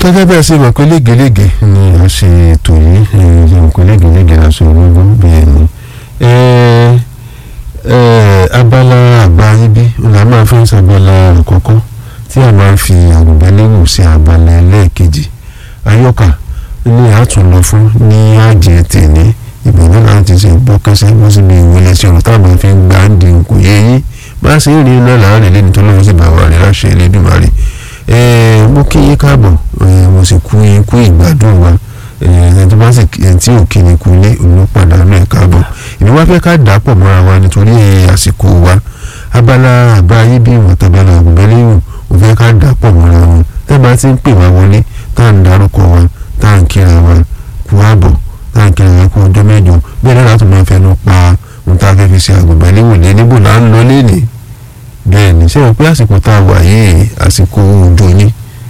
gẹ́gẹ́ bẹ́ẹ̀ ṣe mọ̀ pé légelége ni a ṣe ètò yìí ṣe mọ̀ pé légelége la ṣe ológun bí ẹni abala àgbà ibi la máa fi ń ṣàgbọ́lá àkọ́kọ́ tí a máa ń fi àgùnbẹ́lẹ́wò sí abala ẹlẹ́ẹ̀kejì ayọ́kà ní àtúnlọ fún ní àjẹ tèmi ìbẹ̀rẹ̀ láti ṣe gbọ́kẹ́sẹ́ bó sì bí ìwé lẹ́sẹ̀ ọ̀rọ̀ táwọn fi ń gbà ń di kò yé yín bá ṣe ń rí iná láàrin lẹ́ni tó lọ́wọ́ sí bàbá rẹ̀ láṣẹ Elédùmarè mo kí yín káàbọ̀ mo sì kú yín kú ìgbádùn wa ẹni tó bá sì ẹni tí ò kíni kú lé olùpàdánù ẹ̀ káàbọ̀ èmi wá fẹ́ ká dà pọ̀ mọ́ra wa nítorí àsìkò wa abala àbá ayé bí ìwọ̀n tabala àgùnbẹ́lẹ́yìn ò fẹ́ ká dà pọ̀ mọ́ra wọn tẹ́ bá ti ń pè wá wọlé tá à ń darúkọ wa tá à ń kíra wa kú àbọ̀ tá à ń kíra wa kú ọjọ́ mẹ́jọ bẹ́ẹ̀ náà láti máa fẹnu pa ohun tá a fẹ́ fi ṣe àgùnbẹ́lẹ́wò lé níbo là ń lọ lénìí bẹ́ẹ̀ ni ṣé o pé àsìkò tá a wà yìí àsìkò òjò ni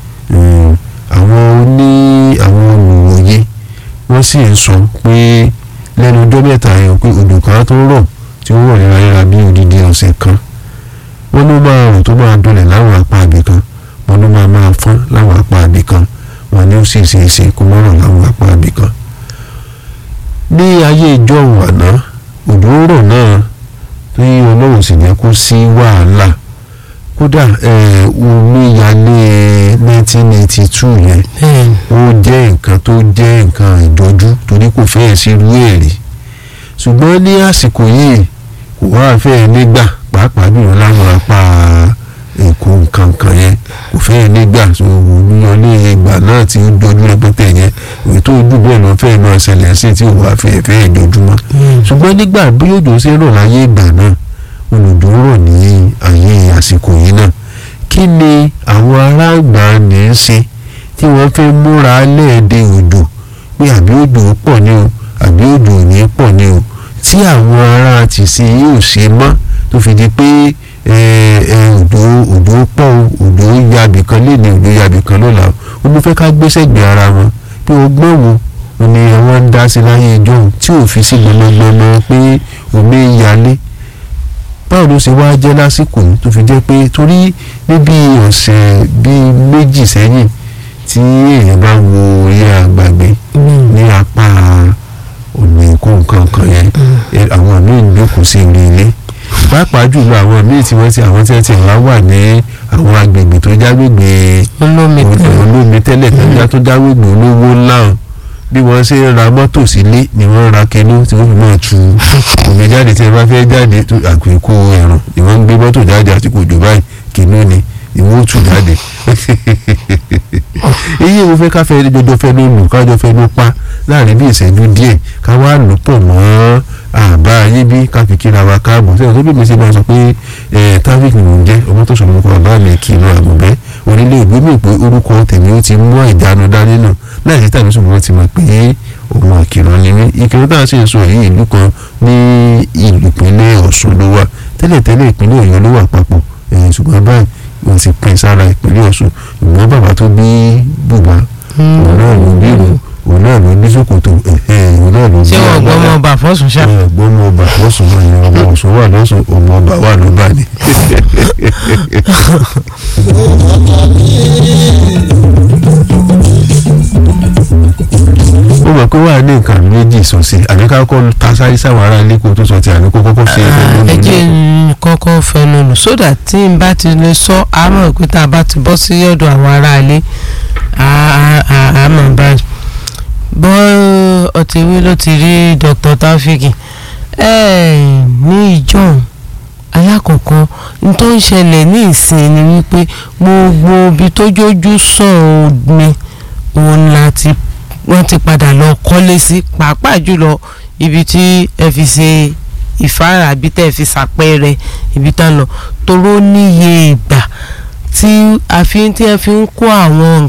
àwọn oní àwọn olùwòye wọ́n sì ń sọ pé lẹ́nu ọjọ́ mẹ́ta yẹn pé odò kan tó rọ̀ tí ó rọ̀ léraléra bí odidi ọ̀sẹ̀ kan wọ́n ló máa rò tó máa dọlẹ̀ láwọn apá àbí kan wọ́n ló máa máa fọ́n láwọn apá àbí kan wọ́n ní ó sì ṣe é ṣe kó má rọ̀ láwọn apá àbí kan. ní ayé ìjọ àná òjò rọ̀ náà tí ọlọ́run sì jẹ́ kó sí wàhálà kódà omíyalé 1982 yẹn ó jẹ́ nǹkan tó jẹ́ nǹkan ìjọjú torí kò fẹ́ẹ̀ sí irú èrè ṣùgbọ́n ní àsìkò yìí kò wá fẹ́ẹ̀ nígbà pàápàá jùlọ láwọn apá èkó nǹkan kan yẹn kò fẹ́ẹ̀ nígbà omíyalé ìgbà náà tí ó jọjú rẹpẹtẹ yẹn èyí tó ojú bẹ́ẹ̀ náà fẹ́ẹ̀ máa ṣẹlẹ̀ sí tí ò wá fẹ́ẹ̀ fẹ́ẹ̀ jọjúmọ́ ṣùgbọ́n nígbà bí òjò ṣe rọ̀ láyé ìgbà náà olùdó rọ̀ ní ayé àsìkò yìí náà kí ni àwọn aráàgbà ní í ṣe tí wọ́n fẹ́ múra lẹ́ẹ̀dẹ̀ òjò pé àbí òjò pọ̀ ní o àbí òjò ò ní pọ̀ ní o tí àwọn ará ti ṣe yóò ṣe mọ́ tó fi di pé òjò òjò pọ̀ o òjò yabì kan lé ní òjò yabì kan lọ́la ó mú fẹ́ ká gbéṣẹ́ gbé ara wọn pé ọgbọ́n wo ni àwọn ń dá sí láyé ìjọ tí ò fi sí gbọmọgbọmọ pé omi ń yalé báwo ló ṣe wáá jẹ́ lásìkò tó fi jẹ́ pé torí níbi ọ̀sẹ̀ bíi méjì sẹ́yìn tí èèyàn bá wo orí àgbàgbé ní apá ọ̀nà ìkó nǹkan kan yẹn àwọn míì ń jókòó sí orí ilé pàápàá jùlọ àwọn míì tí wọ́n ti àwọn tí wọ́n ti wá wà ní àwọn agbègbè tó jágbègbè olómi tẹ́lẹ̀ tẹ́lẹ̀ tó jágbègbè olówó ńlá bí wọ́n ṣe ń ra mọ́tò sílé ni wọ́n ra kẹnu tí wọ́n fi máa tu omi jáde tí ẹ bá fẹ́ jáde àpèkó ẹ̀rùn ni wọ́n ń gbé mọ́tò jáde àti kò jù báyìí kẹnu ni ni wọ́n tù jáde. èyí mo fẹ́ ká fẹ́ jọjọ fẹ́ ló lù kájọ fẹ́ ló pa láàrin bí ìṣẹ́jú díẹ̀ ká wá lò pọ̀ mọ́ àbá ayé bí ká fi kíra wa káàbọ̀ sẹ́yìn tó bí mi ṣe máa sọ pé traffic ni mò ń jẹ́ ọmọ tó sọ̀rọ̀ nípa bàbá mi kì í lọ àgùnbẹ́ onílé ìgbé mi pé orúkọ tèmi ó ti mú ìdánu dání náà láì sí tàbí ṣùgbọ́n ti mọ̀ pé òun àkìrọ̀ ni mí ìkìrọ̀ tá a ṣe ń sọ èyí ìlú kan ní ìlú ìpínlẹ̀ Ọ̀ṣun ló wà tẹ́lẹ̀tẹ́lẹ̀ ìpínlẹ̀ Ọ̀yọ́ ló wà papọ̀ ṣùgbọ́n báyìí wọ́n ti pín sára ìpínlẹ̀ Ọ̀ṣun ìgbọ́n bàbá tó bí bùbá òun náà ló bí ìlú òun náà ló ní ṣòkòtò òun náà ló bí ṣé wọn gbọ́ ọmọ ọba fọ́sùn ṣá. gbọ́ ọmọ ọba fọ́sùn náà ni ọmọ Ọ̀ṣun wà lọ́sùn ọmọ ọba wà ló bá ní ó mọ̀ pé wà ní nǹkan méjì sọ sí àbí ká kọ́ ta sáré sáwọn ará ilé kó tó sọ ti àbí kó kọ́kọ́ ṣe é pẹ̀lú ẹ jẹ́ n kọ́kọ́ fẹnu lò sódà tí n bá ti lè sọ àmọ́ pé tá a bá ti bọ́ sí ọ̀dọ̀ àwọn ará ilé àmọ́ báyìí bọ́ ọ̀tẹ̀wé ló ti rí Dr. Taofiki ní ìjọ́un alákọ̀ọ́kọ́ n tó ń ṣẹlẹ̀ ní ìsìn ni wípé gbogbo ibi tó jójú sàn omi òun láti wọ́n ti padà lọ kọ́lé sí pàápàá jùlọ ibi tí ẹ fi ṣe ìfáàrà àbí tẹ́ ẹ fi ṣàpẹẹrẹ ibi tá lọ toró níye ìgbà tí a fi tí ẹ fi ń kó àwọn